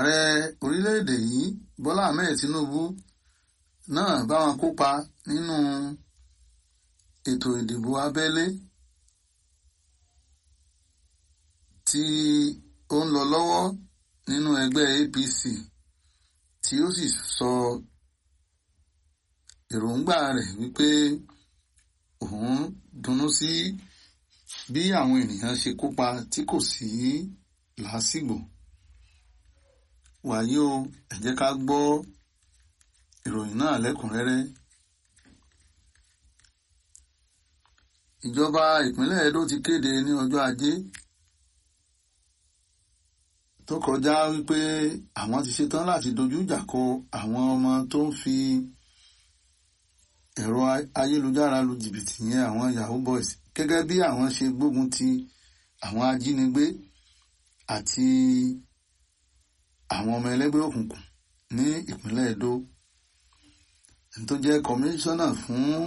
ààrẹ orílẹ̀-èdè yìí Bọ́lá Ahmed Tinubu náà bá wọn kópa nínú ètò ìdìbò abẹ́lé tí ó ń lọ lọ́wọ́ nínú ẹgbẹ́ APC tí ó sì sọ èròǹgbà rẹ̀ wípé òun dunnú sí bí àwọn ènìyàn ṣe kópa tí kò sí làásìgbò wàyí o ẹ jẹ́ ká gbọ́ ìròyìn náà lẹ́kùnrẹ́rẹ́ ìjọba ìpínlẹ̀ Edo ti kéde ní ọjọ́ ajé tó kọjá wípé àwọn ti ṣetán láti dojú ìjà kọ àwọn ọmọ tó ń fi ẹ̀rọ ayélujára lu jìbìtì yẹn àwọn yahoo boys gẹ́gẹ́ bí àwọn ṣe gbógun ti àwọn ajínigbé àti àwọn ọmọ ẹlẹ́gbẹ́ òkùnkùn ní ìpínlẹ̀ Edo ẹni tó jẹ́ kọmíṣánná fún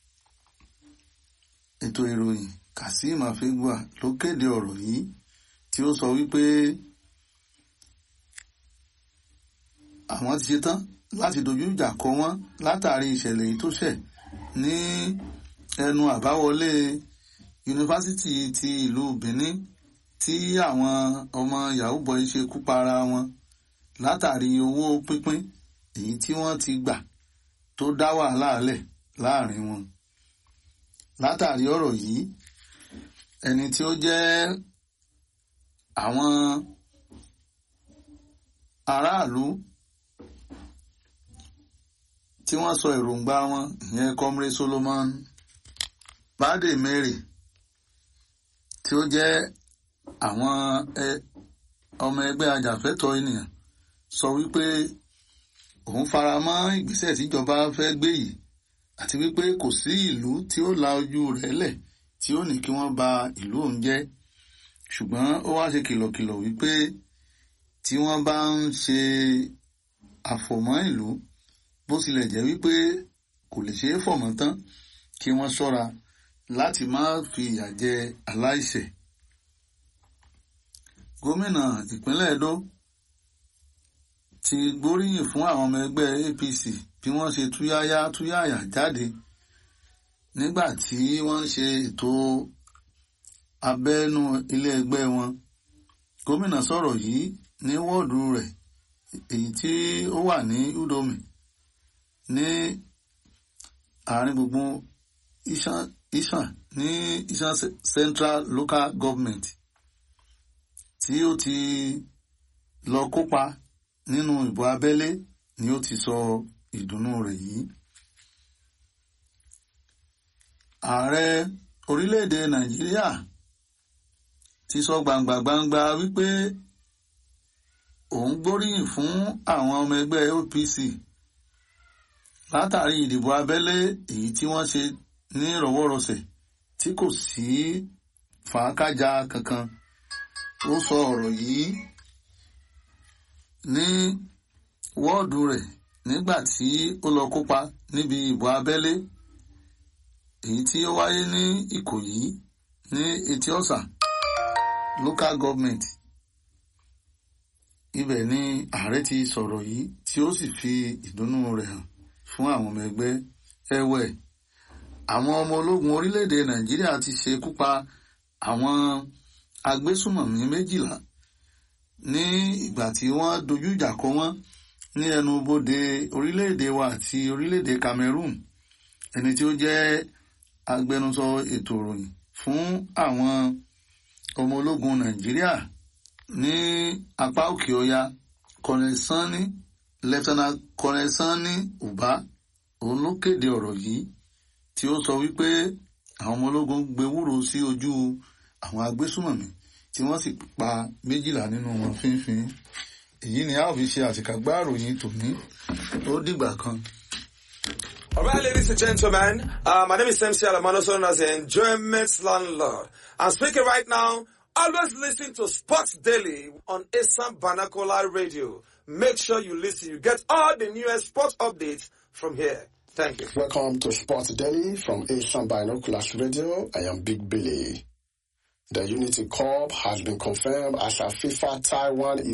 ètò ìròyìn Kazeem Afegbua ló kéde ọ̀rọ̀ yìí tí ó sọ wípé àwọn ti ṣetán láti dojú ìjà kọ wọ́n látàrí ìṣẹ̀lẹ̀ yìí tó ṣẹ̀ ní ẹnu àbáwọlé yunifásitì ti ìlú Benin tí àwọn ọmọ yahoo boy ṣe kú para wọn látàrí owó pínpín èyí tí wọ́n ti gbà tó dá wàhálà lẹ̀ láàrin wọn látàrí ọ̀rọ̀ yìí ẹni tí ó jẹ́ àwọn aráàlú tí wọ́n sọ èròǹgbà wọn ìyẹn comrade Solomon bade mary tí ó jẹ́ àwọn ọmọ ẹgbẹ́ ajàfẹ́tọ̀ọ́ ènìyàn sọ wípé òun fara mọ́ ìgbésẹ̀ tíjọba fẹ́ gbé yìí àti wípé kò sí ìlú tí ó la ojú rẹ̀ lẹ̀ tí ó ní kí wọ́n ba ìlú òun jẹ́ ṣùgbọ́n ó wá ṣe kìlọ̀kìlọ̀ wípé tí wọ́n bá ń ṣe àfọ̀mọ́ ìlú bó tilẹ̀ jẹ́ wípé kò lè ṣeé fọ̀mọ́ tán kí wọ́n ṣọ́ra láti má fi ìyà jẹ aláìṣẹ̀. gómìnà ìpínlẹ̀ Edo ti gbóríyìn fún àwọn ọmọ ẹgbẹ́ APC bí wọ́n ṣe túyáyá túyáyà jáde nígbà tí wọ́n ń ṣe ètò abẹ́nú ilé ẹgbẹ́ wọn. gómìnà sọ̀rọ̀ yìí ní wọ́ọ̀dù rẹ̀ èyí tí ó wà ní Udomi ní àárín gbùngbùn Isan ní Isan Central Local Government tí ó ti lọ kópa nínú ìbò abẹ́lé ni ó ti sọ ìdùnnú rẹ̀ yìí. ààrẹ orílẹ̀-èdè Nàìjíríà ti sọ gbangba gbangba wípé òun gbóríyìn fún àwọn ọmọ ẹgbẹ́ OPC látàrí ìdìbò abẹ́lé èyí tí wọ́n ṣe ní ìrọ̀wọ́rọsẹ̀ tí kò sí fàákájà kankan ó sọ ọ̀rọ̀ yìí ní wọ́ọ̀dù rẹ̀ nígbà tí ó lọ kópa níbi ìbò abẹ́lé èyí tí ó wáyé ní Ìkòyí ní Etí Ọ̀sà local government ibẹ̀ ni ààrẹ ti sọ̀rọ̀ yìí tí ó sì fi ìdùnnú rẹ̀ hàn fún àwọn ọmọ ẹgbẹ́ ẹ̀wẹ̀ àwọn ọmọ ológun orílẹ̀-èdè Nàìjíríà ti ṣekú pa àwọn agbésùmọ̀mí méjìlá ní ìgbà tí wọ́n dojú ìjà kọ wọ́n ní ẹnu bodè orílẹ̀-èdè wa àti orílẹ̀-èdè Cameroon ẹni tí ó jẹ́ agbẹnusọ ètò ìròyìn fún àwọn ọmọ ológun Nàìjíríà ní apá òkè ọya Colonel Sanni Lieutenant Colonel Sanni Uba òun ló kéde ọ̀rọ̀ yìí tí ó sọ wípé àwọn ọmọ ológun gbewúrò sí ojú àwọn agbésùmọ̀mí tí wọ́n sì pa méjìlá nínú wọn fínfín èyí ni a ó fi ṣe àṣekágbá ìròyìn tòní ó dìgbà kan. All right, ladies and gentlemen, uh, my name is MC Alamano, known as the Enjoyment Landlord. I'm speaking right now. Always listen to Sports Daily on Assam Banakola Radio. Make sure you listen. You get all the newest sports updates from here. Thank you. Welcome to Sports Daily from Asian Binoculars Radio. I am Big Billy. The Unity Corp has been confirmed as a FIFA Taiwan